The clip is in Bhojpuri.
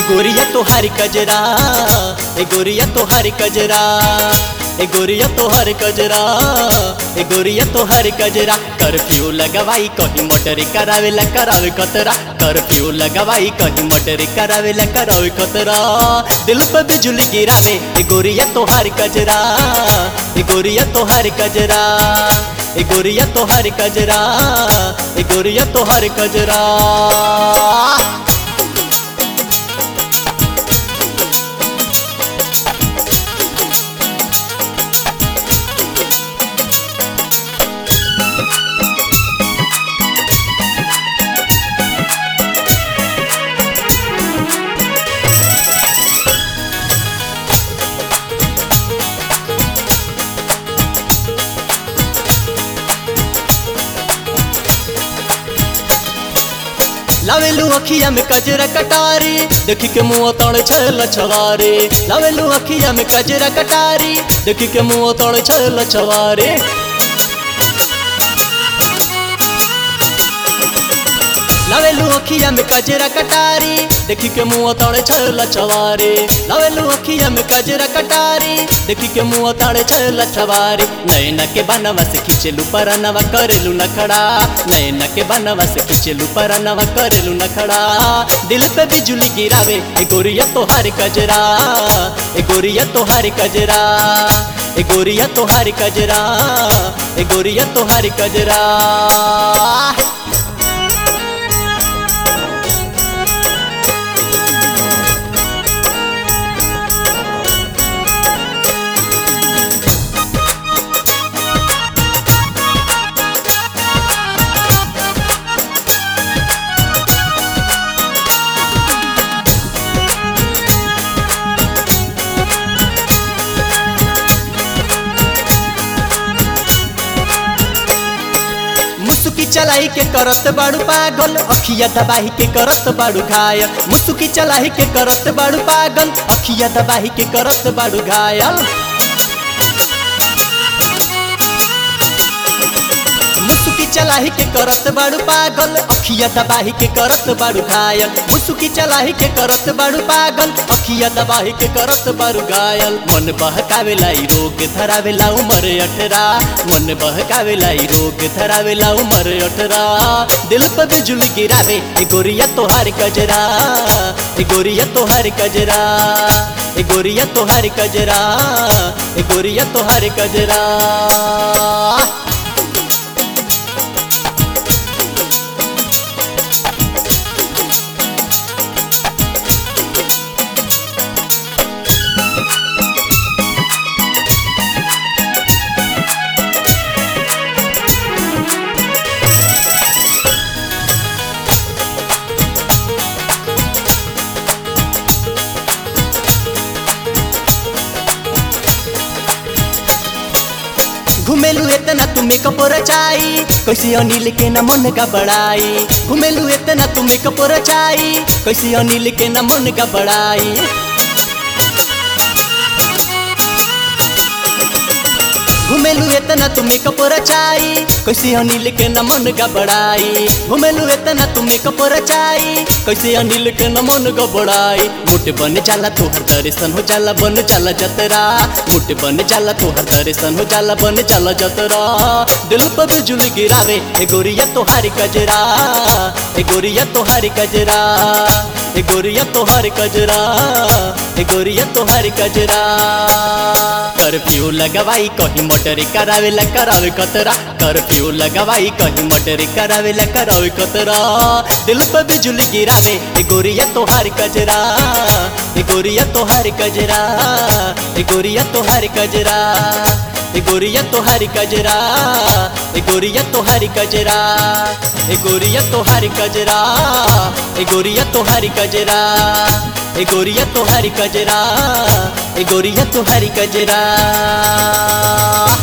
गोरिया तोहार कजरा ए गोरिया तोहार कजरा ए गोरिया तोहार कजरा ए गोरिया तोहार कजरा कर्फ्यू लगवाई कहीं मोटर करावेला करावे कतरा कर्फ्यू लगवाई कहीं मोटर करावेला करावे कतरा दिल पे बिजली गिरावे ए गोरिया तोहार कजरा ए गोरिया तोहार कजरा ए गोरिया तोहार कजरा ए गोरिया तोहार कजरा लावेलू अखिया में कजरा कटारी देखी के मुँह तड़ छल छवारे लावेलू अखिया में कजरा कटारी देखी के मुँह तड़ छल छवारे लावेलू अखिया में कजरा कटारी देखी के मुँह तड़ छल छवारे लावेलू अखिया में कजरा कटारी देखी के मुँह तड़ छल छवारे नैना के बनवा से खिंचलू परनवा करेलू नखड़ा नैना के बनवा से खिंचलू परनवा करेलू नखड़ा दिल पे बिजली गिरावे ए गोरिया तोहार कजरा ए गोरिया तोहार कजरा ए गोरिया तोहार कजरा ए गोरिया तोहार कजरा मुसुकी चलाई के करत बाड़ू पागल अखिया दबाही के करत बाड़ू घायल मुसुकी चलाई के करत बाड़ू पागल अखिया दबाही के करत बाड़ू घायल मुसुकी चलाही के करत बाड़ू पागल अखिया दबाही के करत बाड़ू घायल मुसुकी चलाही के करत बाड़ू पागल अखिया दबाही के करत बाड़ू घायल मन बहकावेला ई रोग धरावेला उमर अठरा मन बहकावेला ई रोग धरावेला उमर अठरा दिल पे बिजली गिरावे ए गोरिया तोहार कजरा ए गोरिया तोहार कजरा ए गोरिया तोहार कजरा ए गोरिया तोहार कजरा घुमेलू इतना तू मेकअप रचाई कैसे अनिल के न मन का बड़ाई घुमेलू इतना तू मेकअप रचाई कैसे अनिल के न मन का बड़ाई घुमेलू इतना तू मेकअप रचाई कैसे अनिल के न मन गबड़ाई घुमेलू इतना तू मेकअप रचाई कैसे अनिल के न मन गबड़ाई मुठ बन जाला तोहर दर्शन हो जाला बन जाला जतरा मुठ बन जाला तोहर दर्शन हो जाला बन जाला जतरा दिल पर बिजली गिरावे ए गोरिया तोहार कजरा ए गोरिया तोहार कजरा ए गोरिया तोहार कजरा ए गोरिया तोहार कजरा कर्फ्यू लगवाई कहीं मोटर करावेला करावे कतरा कर्फ्यू लगवाई कहीं मोटर करावेला करावे कतरा दिल पे बिजली गिरावे ए गोरिया तोहार कजरा ए गोरिया तोहार कजरा ए गोरिया तोहार कजरा ए गोरिया तोहार कजरा ए गोरिया तोहार कजरा ए गोरिया तोहार कजरा ए गोरिया तोहार कजरा ए गोरिया तोहार कजरा ए गोरिया तोहार कजरा